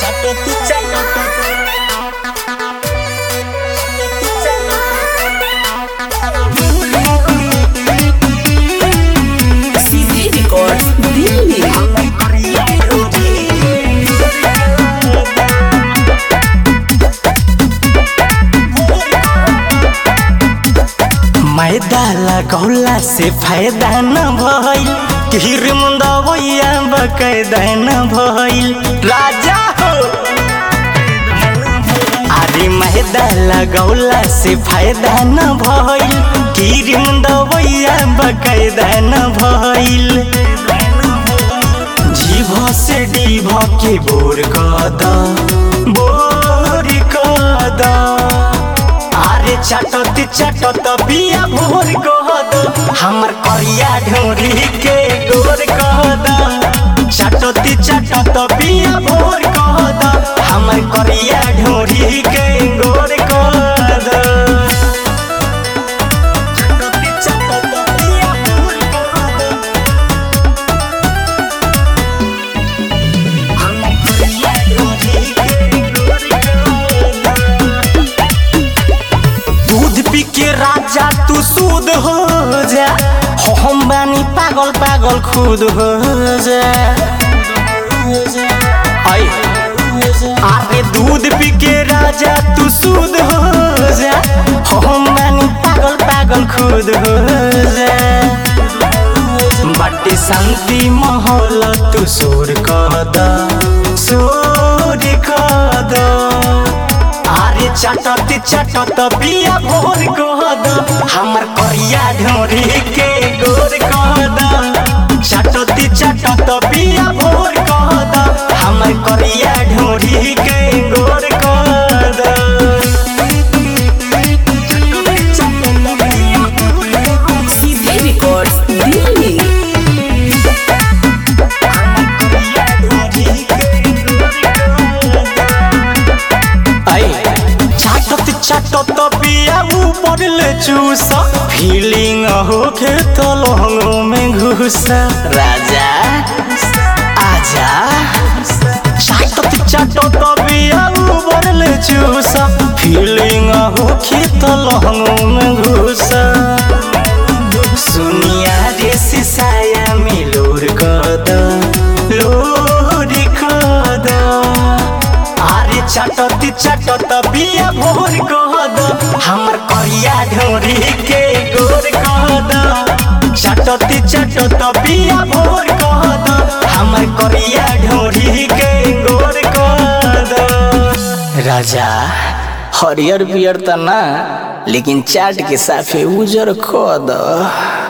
सीधे रिकॉर्ड दिल्ली मैदा लगौला से फायदा न भइल किर मुंदवैया बकैदा न भइल राजा हो अरे मैदा लगौला से फायदा न भइल किर मुंदवैया बकैदा न भइल जीभ से डीभ के बोर कद बोर कद अरे चटत चटत बिया भोर कहद हमर करिया ढोरी के गोर कहद चटत चटत बिया भोर कहद हमर करिया ढोरी के गोर कहद चटत चटत बिया भोर कहद हमर करिया ढोरी के गोर कहद दूध पी के राजा तू सूद हो जा हो हम बानी पागल पागल खुद हो जा आई अरे दूध पी के राजा तू सूद हो जा हो हम बानी पागल पागल खुद हो जा बाटे शांति माहौल तू शोर कद शोर कद अरे चटत चटत बिया भोर कहद हमर करिया ढोरी के गोर कहद चटत चटत बिया भोर कहद हमर करिया ढोरी के गोर कहद चटत चटत बिया भोर कहद सीधे रिकॉर्ड दिल्ली चाटत चाटत बिया ऊपर ले चूस फीलिंग होके तो लहंगों में घुस राजा आजा चाटत चाटत बिया ऊपर ले चूस फीलिंग होके तो लहंगों में घुस सुनिया रे सिसाया में लोर कद लोर कद अरे चटत चटत बिया भोर कहद हमर करिया ढोरी के गोर कहद चटत चटत बिया भोर कहद हमर करिया ढोरी के गोर कहद राजा हरियर पियर त ना लेकिन चाट के साफे उजर कद